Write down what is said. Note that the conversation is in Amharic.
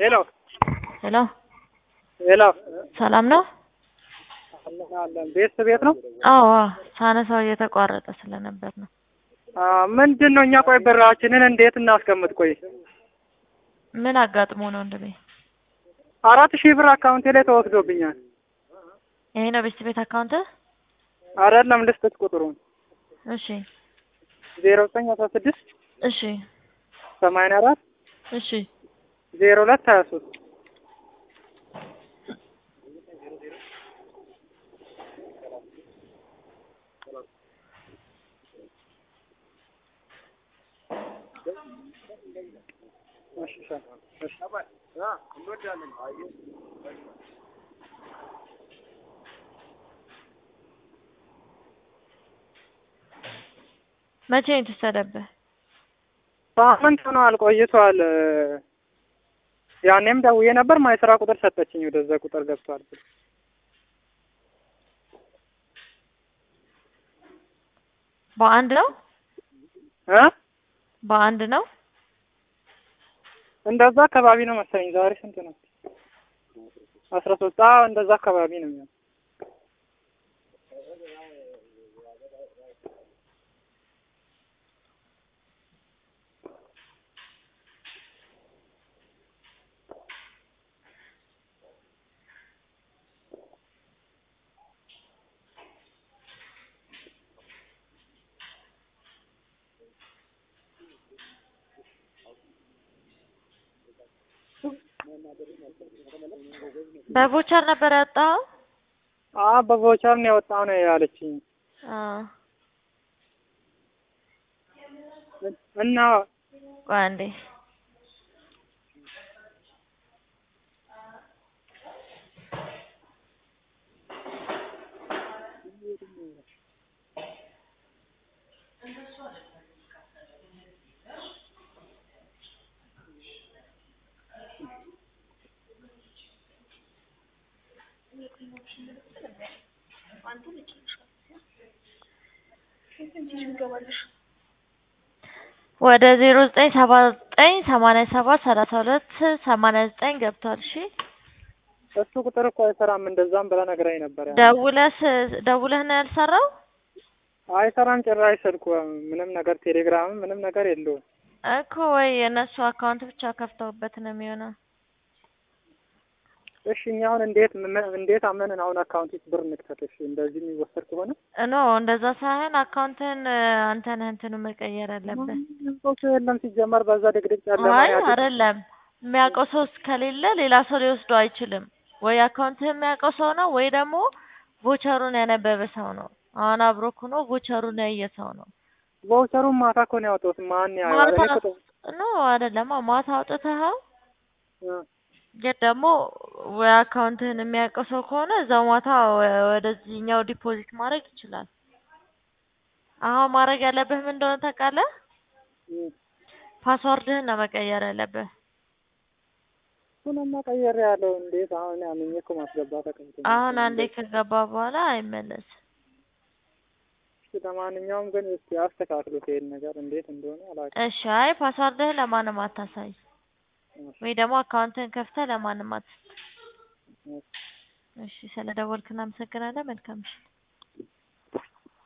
ሄሎ ሄሎ ሄሎ ሰላም ነው? አለን አለን። ቤት ቤት ነው። አዎ ሳነሳው እየተቋረጠ ስለነበር ነው። ምንድን ነው እኛ ቆይ ብራችንን እንዴት እናስቀምጥ? ቆይ ምን አጋጥሞ ነው እንደኔ? አራት ሺህ ብር አካውንቴ ላይ ተወስዶብኛል። ይሄ ነው ቤት ቤት አካውንት? አይደለም ልስጥት ቁጥሩን እሺ ዜሮ ዘጠኝ አስራ ስድስት እሺ ሰማንያ አራት እሺ ዜሮ ሁለት ሀያ ሶስት መቼ ነው የተወሰደብህ? ሳምንት ሆኗል ቆይቷል። ያኔም ደውዬ ነበር ማይስራ ቁጥር ሰጠችኝ። ወደዛ ቁጥር ገብቷል። በአንድ ነው እ በአንድ ነው እንደዛ አካባቢ ነው መሰለኝ። ዛሬ ስንት ነው? አስራ ሶስት አዎ እንደዛ አካባቢ ነው የሚሆነው። በቮቸር ነበር ያወጣኸው? አዎ በቮቸር ነው ያወጣው ነው ያለችኝ። አዎ እና ቆይ አንዴ ወደ ዜሮ ዘጠኝ ሰባ ዘጠኝ ሰማንያ ሰባት ሰላሳ ሁለት ሰማንያ ዘጠኝ ገብቷል። እሺ እሱ ቁጥር እኮ አይሰራም። እንደዛም ብላ ነግራኝ ነበር። ያ ደውለህ ደውለህ ነው ያልሰራው? አይሰራም ጭራሽ ስልኩ ምንም ነገር ቴሌግራምም ምንም ነገር የለውም። እኮ ወይ የእነሱ አካውንት ብቻ ከፍተውበት ነው የሚሆነው። እሺ እኛ አሁን እንዴት ምን- እንዴት አመንን አሁን አካውንት ውስጥ ብር እንክተት? እሺ እንደዚህ የሚወሰድ ከሆነ ኖ እንደዛ ሳይሆን አካውንትን አንተ ነህ እንትኑ መቀየር ያለብህ። ሰው የለም ሲጀመር በዛ ድቅድቅ ጨለማ አይ ያለ አይደለም፣ የሚያውቀው ሰው ከሌለ ሌላ ሰው ሊወስደው አይችልም። ወይ አካውንትህ የሚያውቀው ሰው ነው ወይ ደግሞ ቮቸሩን ያነበበ ሰው ነው። አሁን አብሮክ ሆኖ ቮቸሩን ያየ ሰው ነው። ቫውቸሩን ማታ እኮ ነው ያወጣሁት። ማን ያየዋል? ማታ እኔ እኮ ኖ አይደለም፣ ማታ አውጥተኸው እ ግን ደግሞ ወይ አካውንትህን የሚያውቀው ሰው ከሆነ እዛው ማታ ወ- ወደዚህኛው ዲፖዚት ማድረግ ይችላል። አሁን ማድረግ ያለብህ ምን እንደሆነ ታውቃለህ? እ ፓስዋርድህን ነው መቀየር ያለብህ። እሱንማ ቀየር ያለው እንዴት አሁን አምኜ እኮ ማስገባት አቅምቶኝ። አሁን አንዴ ከገባ በኋላ አይመለስም። እሺ ለማንኛውም ግን እስኪ አስተካክሉት ይሄን ነገር እንዴት እንደሆነ አላውቅም። እሺ፣ አይ ፓስዋርድህን ለማንም አታሳይ፣ ወይ ደግሞ አካውንትህን ከፍተህ ለማንም አትስጥ። እሺ፣ ስለ ደወልክ እናመሰግናለን። መልካም ምሽት።